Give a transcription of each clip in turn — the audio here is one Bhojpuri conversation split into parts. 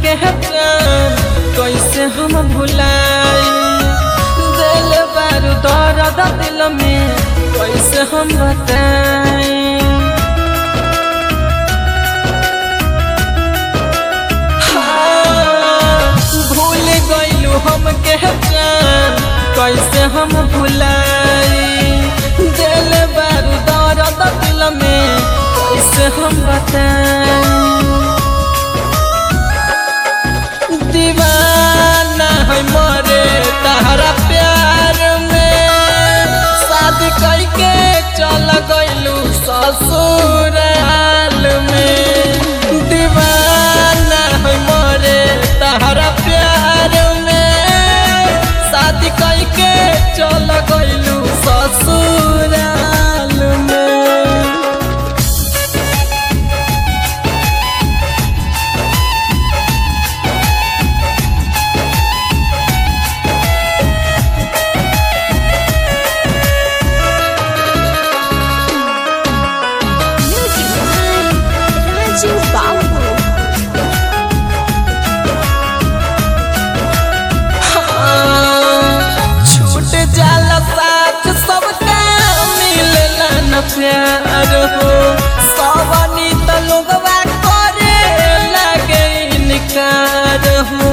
के जान कैसे हम भुलाई दिल बारू दर्द दिल में कैसे हम बताई भूल गईलू हम के जान कैसे हम भुलाई दिल बारू दर्द दिल में कैसे हम बताई दीवाना है मरे तहरा प्यार में शादी करके चल गईलू ससुराल में दीवाना है मरे तहरा प्यार में शादी करके चल गईलू ससुराल में Music by Raju Babu. छूट जाला साथ सबका मिलला न प्यार हो सवनी त लोगवा करे लगे इनकार हो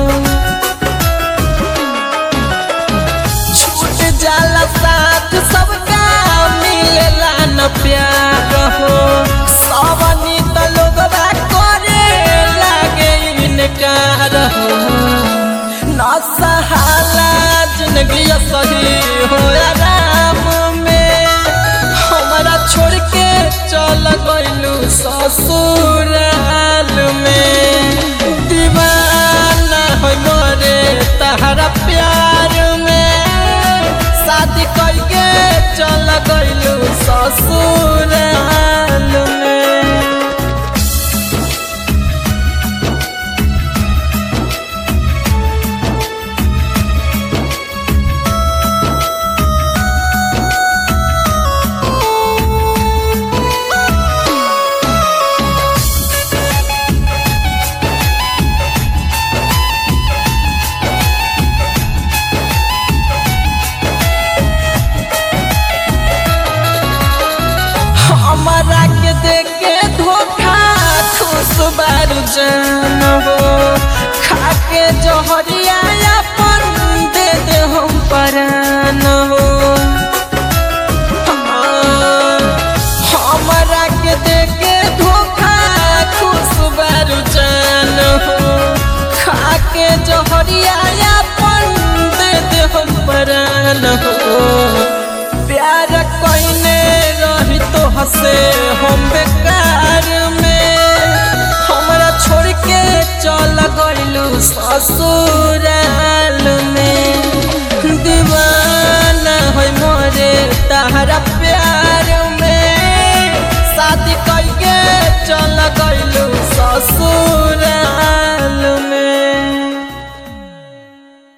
छूट जाला साथ सबका मिलला न प्यार हो सवनी त लोगवा करे लगे इनकार हो ना सहाला जिंदगी सही हो आराम में हमारा छोड़ के चल गईलू ससुराल में दीवाना हो मोरे तहरा प्यार में शादी करके चल गईलू ससुराल में हमारा के देख के धोखा खुश बारू जान हो खा के जहरिया अपन दे दे हम परान हो हमारा के देख के धोखा खुश बारू जान हो खा के जहरिया अपन दे दे हम परान हो प्यार कोइने रही तो हसे हम बेकार में हमरा छोड़ के चल गईलू ससुराल